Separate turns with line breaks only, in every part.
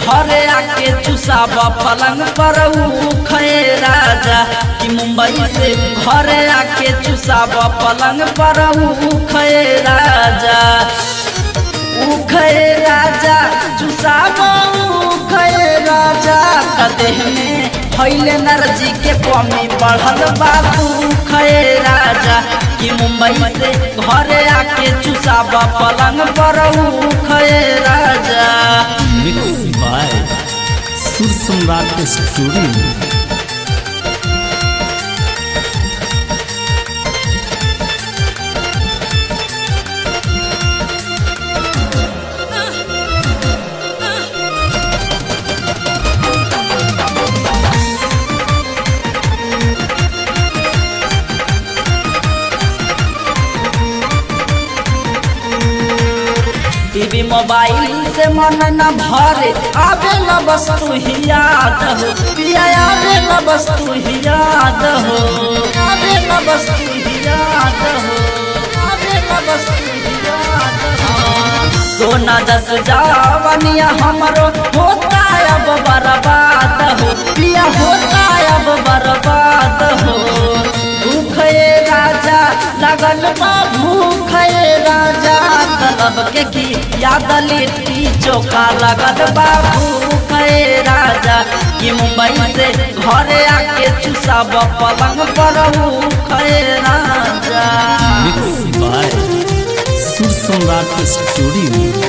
घरे आके चुसाब पलंग पर उखे राजा कि मुंबई से घरे आके चुसाब पलंग पर उखे राजा उखे राजा चुसाब उखे राजा कदेह में फैले नरजी के कमी बढ़ल बा उखे राजा कि मुंबई से घरे आके चुसाब पलंग पर उखे राजा
मिक्स बाय सुर सम्राट स्टूडियो
टीवी मोबाइल से मन न भरे आवे न वस्तु ही याद हो पिया आवे न वस्तु ही याद हो आवे न वस्तु ही याद हो आवे न वस्तु ही याद हो सोना दस जावनिया हमरो होता अब बर्बाद हो पिया होता अब बर्बाद हो भूखे राजा लगल बा भूखे राजा तलब के की याद लिट्टी चोखा लगल बा भूखे राजा कि मुंबई से घरे आके चुसाब पलंग पर भूखे राजा
मिक्स बाय सुर सम्राट स्टूडियो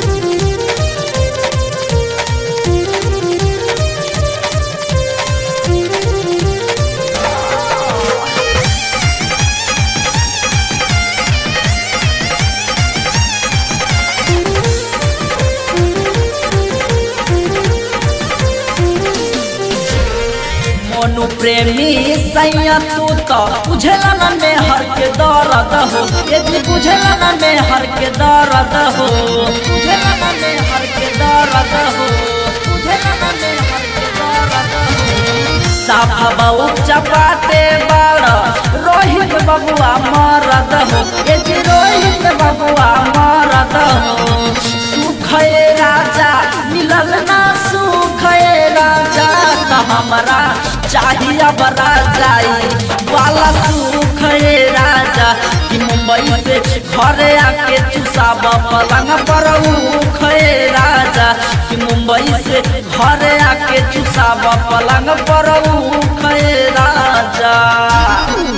मोनू प्रेमी सैया तू तो बुझला न में हर के दर्द हो ये जी बुझला न में हर के दर्द हो बुझला न में हर के दर्द हो बुझला न में हर के दर्द हो साफा बहु चपाटे बड़ रोहित बबुआ मरद हो ये जी रोहित बबुआ मरद हो सुखे राजा मिलल ना सुखे राजा त हमरा चाहिए अब राजाई वाला सुख रे राजा कि मुंबई से घरे आके चुसाब पलंग पर उख रे राजा कि मुंबई से घरे आके चुसाब पलंग पर उख रे राजा